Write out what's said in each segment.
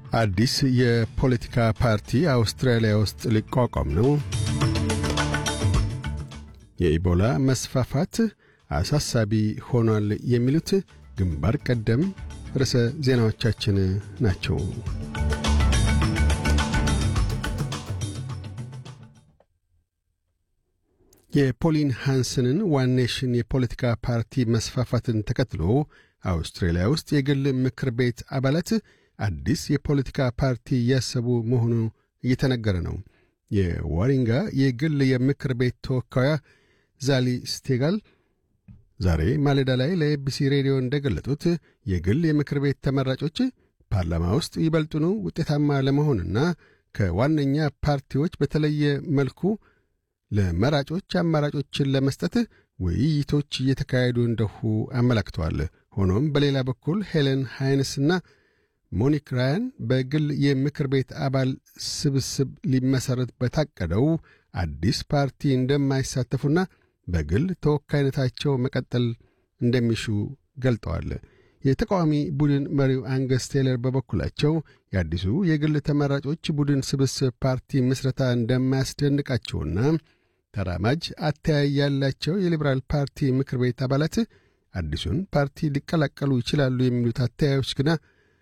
አዲስ የፖለቲካ ፓርቲ አውስትራሊያ ውስጥ ሊቋቋም ነው። የኢቦላ መስፋፋት አሳሳቢ ሆኗል። የሚሉት ግንባር ቀደም ርዕሰ ዜናዎቻችን ናቸው። የፖሊን ሃንስንን ዋን ኔሽን የፖለቲካ ፓርቲ መስፋፋትን ተከትሎ አውስትራሊያ ውስጥ የግል ምክር ቤት አባላት አዲስ የፖለቲካ ፓርቲ እያሰቡ መሆኑ እየተነገረ ነው። የዋሪንጋ የግል የምክር ቤት ተወካያ ዛሊ ስቴጋል ዛሬ ማለዳ ላይ ለኤቢሲ ሬዲዮ እንደገለጡት የግል የምክር ቤት ተመራጮች ፓርላማ ውስጥ ይበልጡኑ ውጤታማ ለመሆንና ከዋነኛ ፓርቲዎች በተለየ መልኩ ለመራጮች አማራጮችን ለመስጠት ውይይቶች እየተካሄዱ እንደሁ አመላክተዋል። ሆኖም በሌላ በኩል ሄለን ሃይንስና ሞኒክ ራያን በግል የምክር ቤት አባል ስብስብ ሊመሠረት በታቀደው አዲስ ፓርቲ እንደማይሳተፉና በግል ተወካይነታቸው መቀጠል እንደሚሹ ገልጠዋል። የተቃዋሚ ቡድን መሪው አንገስ ቴለር በበኩላቸው የአዲሱ የግል ተመራጮች ቡድን ስብስብ ፓርቲ ምስረታ እንደማያስደንቃቸውና ተራማጅ አተያይ ያላቸው የሊበራል ፓርቲ ምክር ቤት አባላት አዲሱን ፓርቲ ሊቀላቀሉ ይችላሉ የሚሉት አተያዮች ግና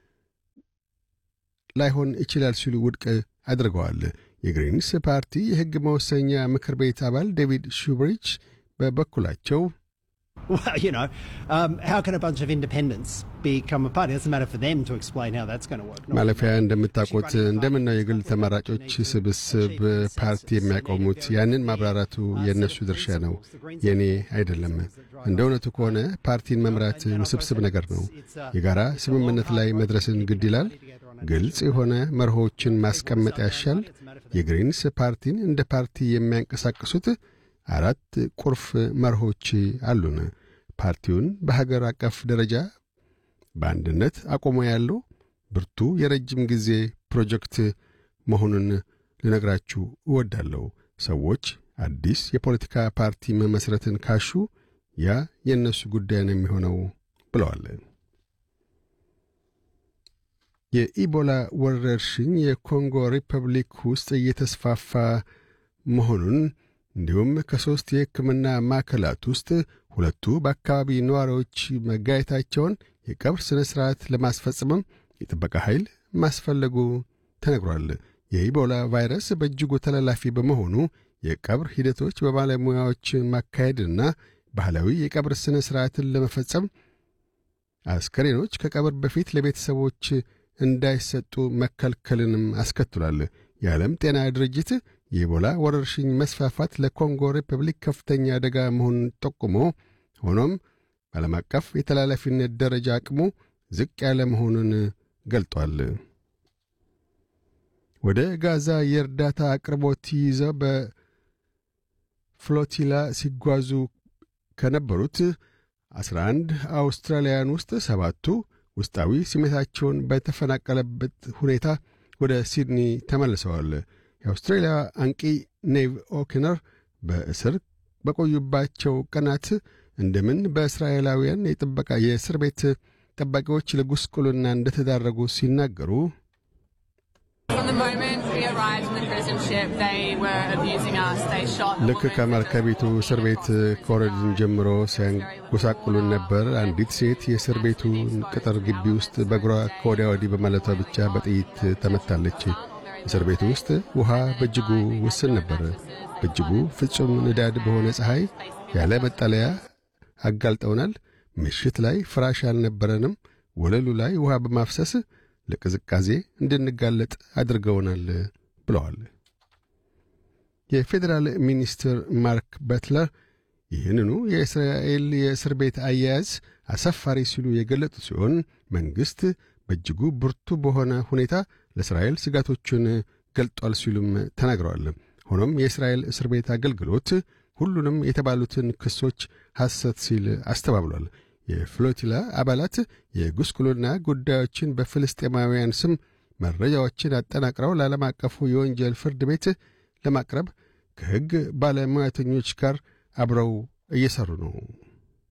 ላይሆን ይችላል ሲሉ ውድቅ አድርገዋል። የግሪንስ ፓርቲ የሕግ መወሰኛ ምክር ቤት አባል ዴቪድ ሹብሪች በበኩላቸው Well, you know, um, how can a bunch of independents become a party? It doesn't matter for them to explain how that's going to work. ማለፊያ እንደምታውቁት እንደምነው የግል ተመራጮች ስብስብ ፓርቲ የሚያቆሙት ያንን ማብራራቱ የእነሱ ድርሻ ነው፣ የእኔ አይደለም። እንደ እውነቱ ከሆነ ፓርቲን መምራት ውስብስብ ነገር ነው። የጋራ ስምምነት ላይ መድረስን ግድ ይላል። ግልጽ የሆነ መርሆችን ማስቀመጥ ያሻል። የግሪንስ ፓርቲን እንደ ፓርቲ የሚያንቀሳቅሱት አራት ቁልፍ መርሆች አሉን። ፓርቲውን በሀገር አቀፍ ደረጃ በአንድነት አቆሞ ያለው ብርቱ የረጅም ጊዜ ፕሮጀክት መሆኑን ልነግራችሁ እወዳለሁ። ሰዎች አዲስ የፖለቲካ ፓርቲ መመስረትን ካሹ ያ የእነሱ ጉዳይ ነው የሚሆነው ብለዋል። የኢቦላ ወረርሽኝ የኮንጎ ሪፐብሊክ ውስጥ እየተስፋፋ መሆኑን እንዲሁም ከሦስት የሕክምና ማዕከላት ውስጥ ሁለቱ በአካባቢ ነዋሪዎች መጋየታቸውን የቀብር ሥነ ሥርዓት ለማስፈጸምም የጥበቃ ኃይል ማስፈለጉ ተነግሯል። የኢቦላ ቫይረስ በእጅጉ ተላላፊ በመሆኑ የቀብር ሂደቶች በባለሙያዎች ማካሄድና ባህላዊ የቀብር ሥነ ሥርዓትን ለመፈጸም አስከሬኖች ከቀብር በፊት ለቤተሰቦች እንዳይሰጡ መከልከልንም አስከትሏል። የዓለም ጤና ድርጅት የኢቦላ ወረርሽኝ መስፋፋት ለኮንጎ ሪፐብሊክ ከፍተኛ አደጋ መሆኑን ጠቁሞ ሆኖም በዓለም አቀፍ የተላላፊነት ደረጃ አቅሙ ዝቅ ያለ መሆኑን ገልጧል። ወደ ጋዛ የእርዳታ አቅርቦት ይዘው በፍሎቲላ ሲጓዙ ከነበሩት 11 አውስትራሊያውያን ውስጥ ሰባቱ ውስጣዊ ስሜታቸውን በተፈናቀለበት ሁኔታ ወደ ሲድኒ ተመልሰዋል። የአውስትራሊያ አንቂ ኔቭ ኦኪነር በእስር በቆዩባቸው ቀናት እንደምን በእስራኤላውያን የጥበቃ የእስር ቤት ጠባቂዎች ለጉስቁልና እንደተዳረጉ ሲናገሩ ልክ ከመርከቢቱ እስር ቤት ከወረድን ጀምሮ ሲያንጎሳቁሉን ነበር። አንዲት ሴት የእስር ቤቱን ቅጥር ግቢ ውስጥ በእግሯ ከወዲያ ወዲህ በማለቷ ብቻ በጥይት ተመታለች። እስር ቤቱ ውስጥ ውሃ በእጅጉ ውስን ነበር። በእጅጉ ፍጹም ንዳድ በሆነ ፀሐይ ያለ መጠለያ አጋልጠውናል። ምሽት ላይ ፍራሽ አልነበረንም። ወለሉ ላይ ውሃ በማፍሰስ ለቅዝቃዜ እንድንጋለጥ አድርገውናል ብለዋል። የፌዴራል ሚኒስትር ማርክ በትለር ይህንኑ የእስራኤል የእስር ቤት አያያዝ አሳፋሪ ሲሉ የገለጡ ሲሆን መንግሥት በእጅጉ ብርቱ በሆነ ሁኔታ ለእስራኤል ስጋቶቹን ገልጧል ሲሉም ተናግረዋል። ሆኖም የእስራኤል እስር ቤት አገልግሎት ሁሉንም የተባሉትን ክሶች ሐሰት ሲል አስተባብሏል። የፍሎቲላ አባላት የጉስቁልና ጉዳዮችን በፍልስጤማውያን ስም መረጃዎችን አጠናቅረው ለዓለም አቀፉ የወንጀል ፍርድ ቤት ለማቅረብ ከሕግ ባለሙያተኞች ጋር አብረው እየሠሩ ነው።